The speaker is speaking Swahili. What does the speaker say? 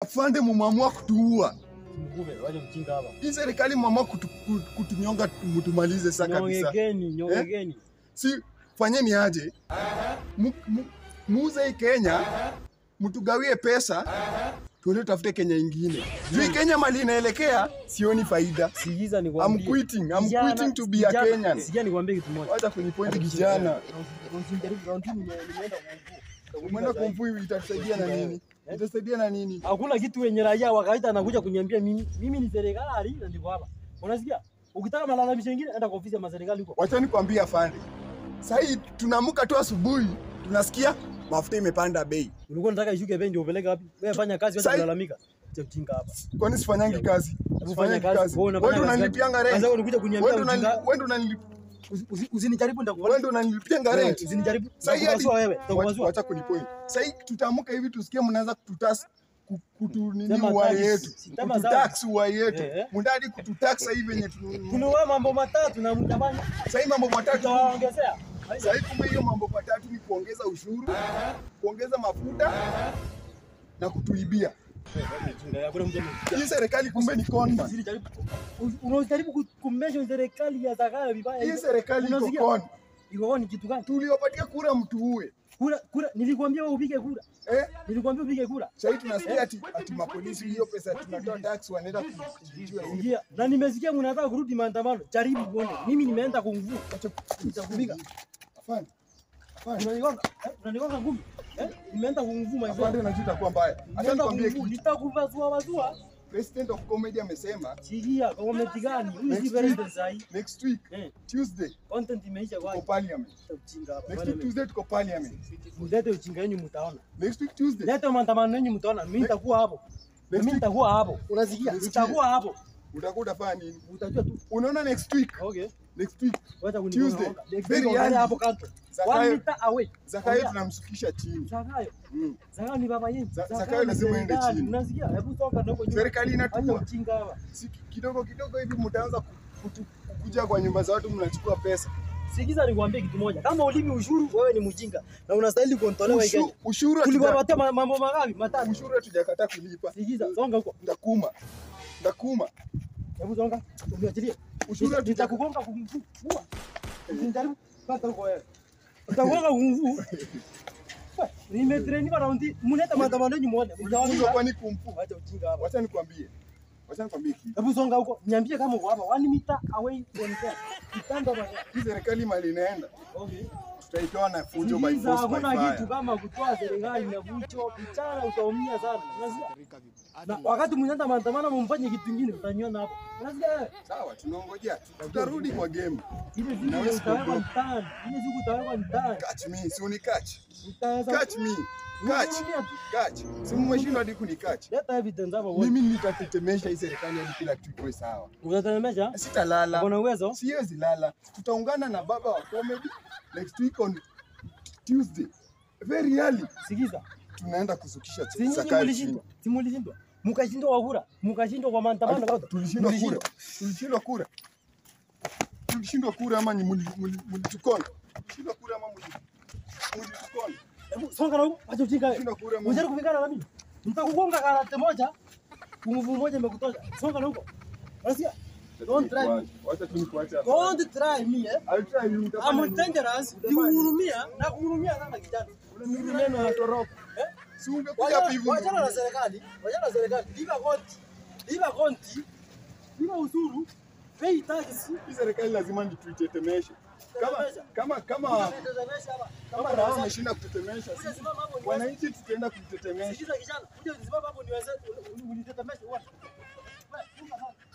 afande, mumamua kutuua. Mkube, wacha mchinga hapa. Hii serikali mumamua kutu, kutu, kutunyonga mutumalize saa kabisa. Nyongeni, nyongeni. Si fanyeni aje, Mu- mu- muuze hii Kenya, mtugawie pesa tuende tafute Kenya ingine. Juu hii Kenya mali inaelekea, sioni faida. Sikiza nikwambie. I'm quitting. I'm Kijana- quitting to be a kijana- Kenyan. Sikia nikwambie kitu moja. Wacha kunipointi kijana. Na usijaribu round two nime- nimeenda kumvua. Umeenda kumvui, itatusaidia na nini? Itasaidia na nini? Hakuna kitu wenye raia wa kawaida anakuja kuniambia mimi mimi ni serikali na ndiko hapa. Unasikia? Ukitaka malalamisho mengine enda kwa ofisi ya serikali huko. Wacha nikwambie afande, sahii tunaamka tu asubuhi tunasikia mafuta imepanda bei. Ulikuwa unataka ishuke bei ndio upeleke wapi? Wewe fanya kazi wacha Sai- kulalamika. Acha ujinga hapa. Kwani sifanyangi kazi? Hebu fanya Sifanyangi kazi. kazi. Wewe Wewe unafanya ndo kazi. unanilipianga Kwanza rent. wewe unakuja kuniambia Wewe ndo unani- ujinga. wewe ndo unanili- Usi- usi- Usinijaribu wewe nitakuwa. ndo unanilipianga rent. Usinijaribu. Sahii hadi- Nitakupasua wewe. Wacha- Nitakupasua. Wacha kunipoint. Sahii tutaamka hivi tusikie mnaanza kututas ku- kutu nini Sema uhai tax. yetu. Sema Kututax uhai yetu. Eh, eh. Mndadi kututax hivi yenye tu. Tuliwa mambo matatu na mtabanya. Sahii mambo matatu. Tutawaongezea. Sahii kumbe hiyo mambo matatu ni kuongeza ushuru, kuongeza mafuta na kutuibia. Hakuna mtu Hii serikali kumbe ni conman. Usinijaribu. Unajaribu kumesha serikali ya Zakayo vibaya. Hii hivyo. serikali iko Unasikia? con. Iko ni kitu gani? Tuliopatia kura mtu uwe. Kura kura nilikwambia wewe upige kura. Eh? Nilikwambia upige kura. Sasa tunasikia ati, ati mapolisi hiyo pesa tunatoa tax wanaenda kujibiwa. Ingia. Na nimesikia mnataka kurudi maandamano. Jaribu uone. Mimi nimeenda kumvua. Nitakupiga. Afande. Afande. Unanigonga? Eh? Unanigonga ngumi? Eh? Nimeenda kumvua my Afande friend. najua itakuwa mbaya. Acha Nimeenda nikwambie kumvua. kitu. Nitakuvazua wazua. President of Comedy amesema Sikia, comment gani? Huyu si Next president week. sahi. next week Eh, Tuesday content imeisha tuko kwa parliament. ujinga hapa. Next Wale week Tuesday tuko parliament. Mlete ujinga yenu mtaona. Next week Tuesday. Leta maandamano yenu mtaona. Mimi nitakuwa hapo. Mimi week- nitakuwa hapo. Unasikia? Nisikie. Nitakuwa hapo. Utakuwa utafanya nini? Utajua tu. Unaona next week. Okay. Next week Wacha kunigonga. Tuesday. Next Very week ongea early. hapo kando. Zakayo- One meter away. Zakayo Ongea. tunamshukisha chini. Zakayo. Mm. Zakayo ni baba yenu. Za- Zakayo Zakayo ni lazima aende serikali. chini. Unasikia? Hebu toka na huko nyuma. Serikali Acha inatua. ujinga hapa. Si kidogo kidogo hivi mtaanza ku- kutu- kukuja kwa nyumba za watu mnachukua pesa. Sikiza nikwambie kitu moja. Kama ulimi ushuru wewe ni mjinga na unastahili kuondolewa hii Kenya. Ushu- Ushuru hatuja- Tuliwapatia ma- mambo mangapi? Matatu. ushuru hatujakataa kulipa. Sikiza, songa huko. Ndakuma. Ndakuma. Hebu songa. Uniachilie. Ushuru Nita- hatuja- Nitakugonga kumvua. Usinijaribu. Pata huko wewe. Utagonga kumvua. Wewe, Nimetrainiwa raundi. Mleta maandamano yenu muone. Ulifunzwa Mtawaambia. kwani kumfu? Wacha ujinga hapa. Wacha nikwambie. Wacha nikwambie kitu. Hebu songa huko. Niambie kama uko hapa. One meter away from there. Kitanda bwana. Hii serikali mali inaenda. Okay. Tutaitoa na fujo by Sikiza, force by hakuna kitu fire. kama kutoa serikali na vucho. Mchana utaumia sana. Unasikia? Na wakati mnaenda maandamano mumfanye kitu kingine utaniona hapo. Unasikia wewe? Sawa, tunaongojea. Tutarudi kwa game. Ile siku Naweza utawekwa kuondoka. mtaani. Ile siku utawekwa mtaani. Catch me, si uni catch. Utaweza Catch me. Catch. Unaongea tu. Catch. Si mmeshindwa hadi kuni catch. Leta evidence hapo uone. Mimi nitatetemesha hii serikali hadi kila kitu kiwe sawa. Utatetemesha? Sitalala. Kuna uwezo? Siwezi lala. Tutaungana na baba wa comedy next week on Tuesday. Very early. Sikiza. Tunaenda kusukisha Si nyinyi Zakayo mlishindwa. Si mlishindwa. Mkashindwa kwa kura. Mkashindwa kwa maandamano chini. bado. Tulishindwa kura. Mlishindwa. Tulishindwa kura. Tulishindwa kura ama ni muli- muli- mlitukona? Tulishindwa kura ama muli- mlitukona? Hebu songa na huko. Acha ujinga wewe. Tulishindwa kura ama Unajaribu kupigana na mimi? Nitakugonga karate moja. Nguvu moja imekutosha. Songa na huko. Unasikia? Don't try me. Wacha tu nikuache hapa. Don't try me eh. I'll try you. Utafanya I'm nini? dangerous. Nikuhurumia na kuhurumia sana kijana. Unanirudi neno na toroka. Eh? Si ungekuja hapa hivi. Wachana na serikali. Wachana na serikali. Lipa konti. Lipa konti. Lipa ushuru. Pay tax. Hii serikali lazima nituitetemeshe. Kama kama kama Tetemesha hapa. kama raha wameshinda kutetemesha, Kuja sisi simama hapo niweze. wananchi tutaenda kutetemesha. Sikiza kijana. Kuja simama hapo niweze. Unitetemeshe. Wewe. Wewe, funga sana.